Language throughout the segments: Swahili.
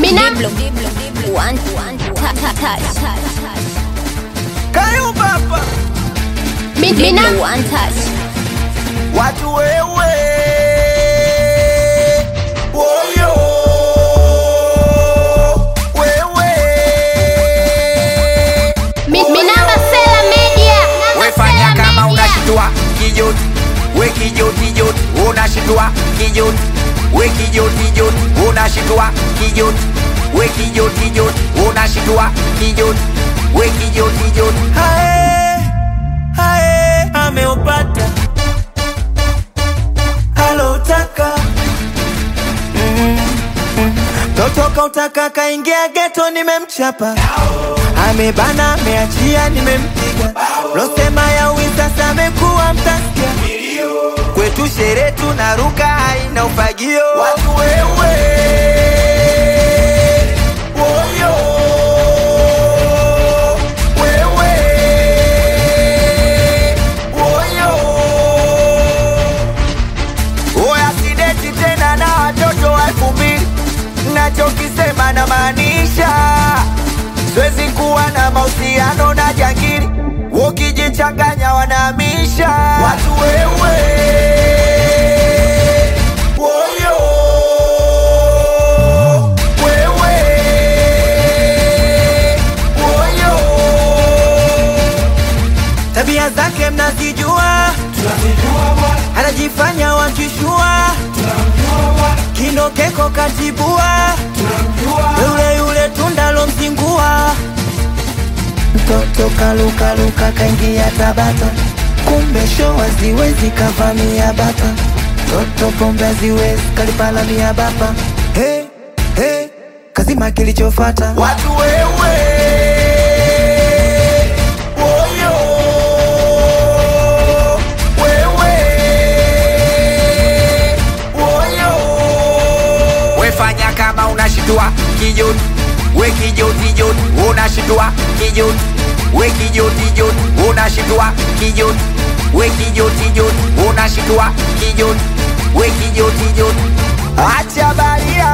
Diblo, one, one, touch, touch. Kayo papa Diblo, one touch. watu wewe woyo wewe Minamba Sela Media. wefanya kama unashindwa kijoti we kijoti joti unashindwa kijoti we kijoti joti unashindwa kijoti we kijoti joti unashindwa kijoti we kijoti joti hae hae ameupata alotaka totoka utaka kaingia geto nimemchapa amebana ameachia nimempiga losema ya sasa amekuwa mtasikia kwetu shere tunaruka haina ufagio watu wewe woyo wewe woyo oya sideti tena na watoto wa elfu mbili nachokisema na maanisha siwezi kuwa na mahusiano na jangili ukijichanganya wanahamisha watu wewe woyo wewe woyo tabia zake mnazijua anajifanya wakishua kinokeko katibua yule yule tundalo mzingua mtoto kalukaluka kaingia tabata kumbe sho haziwezi kavamia bata toto pombe haziwezi kalipalamia bapa hey, hey, kazima kilichofata watu wewe woyo wewe woyo wefanya kama unashindwa kijoti we kijoti joti unashindwa kijoti we kijoti joti unashindwa kijoti we kijoti joti unashindwa kijoti we kijoti joti acha baria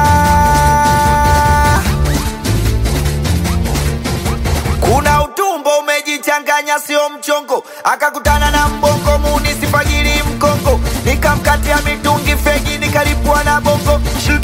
kuna utumbo umejichanganya sio mchongo akakutana na mbongo munisifagiri mkongo nikamkatia mitungi fegi nikalipua na bongo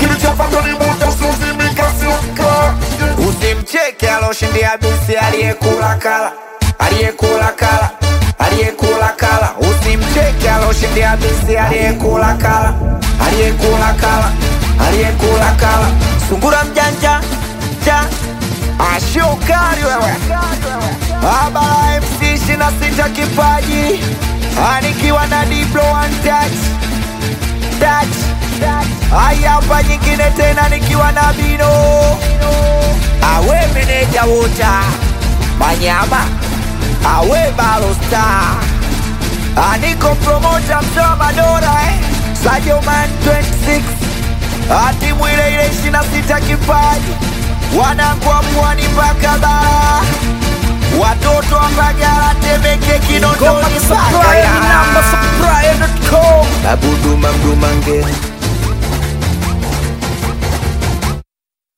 usimcheke aloshindia bisi aliyekula kala aliyekula kala aliyekula kala usimcheke aloshindia bisi aliyekula kala aliyekula kala aliyekula kala sungura mjanja ja ashokari wewe abala mc ishina sita kipaji anikiwa na diplo one touch touch haya hapa nyingine tena nikiwa na bino awe meneja wota manyama awe balosta aniko promota mtoa madora eh? sajoman 26 atimu ile ile ishina sita kipaji wanakwa pwani mpaka bara watoto wa Mbagala, Temeke, Kinondoni, Mbagala. Abuduma Mdumange